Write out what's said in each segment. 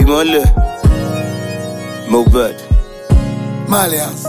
ìmọ̀lẹ̀ Mohbad. Malians.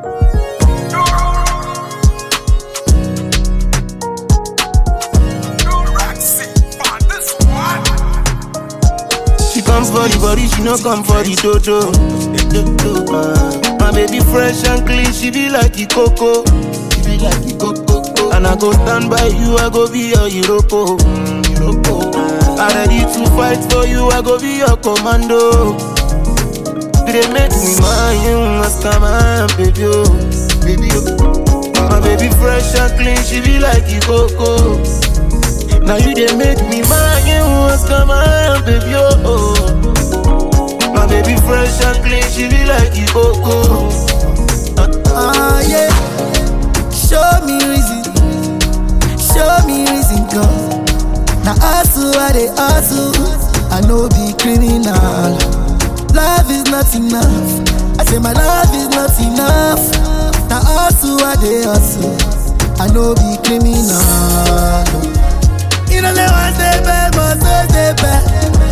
She come for the body, she no come for the dodo. Uh, my baby fresh and clean, she be like the coco. She be like the coco. And I go stand by you, I go be your Iroko. Mm, Iroko. I ready to fight for you, I go be your commando. They make me mind you, ask my baby, oh, baby, oh. My baby fresh and clean, she be like the coco. Now you they make me mind you, ask my baby, oh. My baby fresh and clean, she be like the coco. Ah, yeah. Show me reason. Show me reason, cause. Now, hustle, I they hustle. I know be criminal. Love is not enough. I say my love is not enough. Now, hustle, I they hustle. I know be criminal. You know, say one day bad, must always stay bad.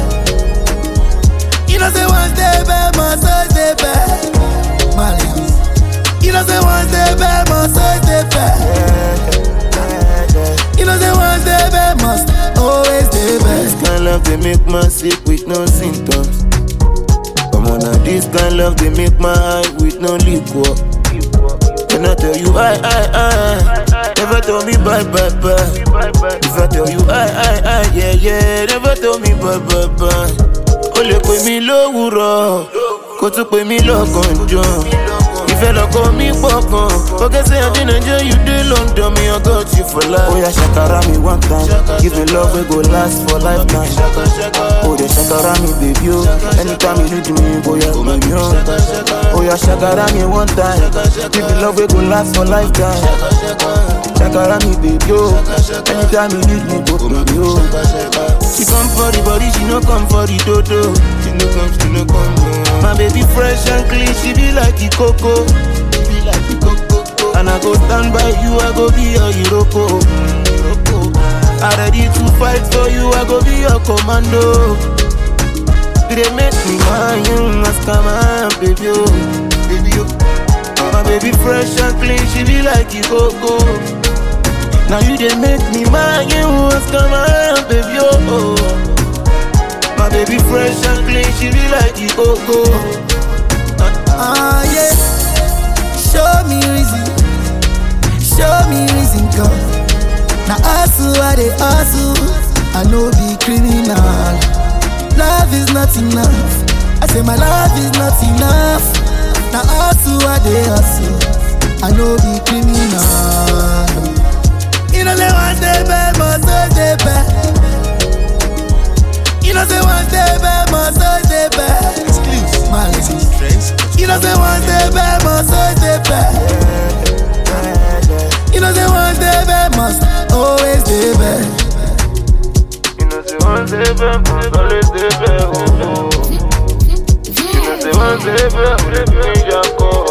You know, say one day bad, must always stay bad. Malians. You know, say one day bad, must always stay bad. You know, say one day bad, must always stay This bad. kind love they make man sick with no symptoms. Come on now, this kind love they make my eye with no liquor. When I tell you I, I, I, never tell me bye, bye, bye. If I tell you I, I, I, yeah, yeah, never tell me bye, bye, bye. O lè pè mí lówùrọ̀, kó tún pè mí lọ́gànjọ́. Ìfẹ́ lọ́kọ mi pọ̀ gan. Forget say I dey Nigeria, you dey London, me I got you for life. Oya ṣàkàrà mi one time, give me love wey go last for lifetime. Oh, dey shakara me, baby, oh. Anytime you need me, boya, baby, oh. Oh, yeah, shakara me one time. Give me love, we go last for lifetime. Shakara me, baby, oh. Anytime you need me, go, baby, oh. She come for the body, she no come for the dodo. She no come, she no come. oh. My baby fresh and clean, she be like the coco. She be like the coco. And I go stand by you, I go be your Iroko. Mm, Iroko. I ready to fight for you, I go be your commando. They make me mind you, ask my baby, oh, baby, oh. My baby fresh and clean, she be like the coco. Now you they make me mind you, ask my baby, oh. My baby fresh and clean, she be like the coco. Ah, yeah. Show me reason. Show me reason, cause. Now, hustle, I they hustle. I know be criminal. Love is not enough. I say my love is not enough. Now, hustle, I they hustle. I know be criminal. You know, say one day bad, must always stay bad. You know, say one day bad, must always stay bad. Malice. You know, say one day bad, must always stay bad. You know, say one day bad, must always stay bad. You know, say one day back, must always stay back, oh, oh. You know, say one day back, let me just go.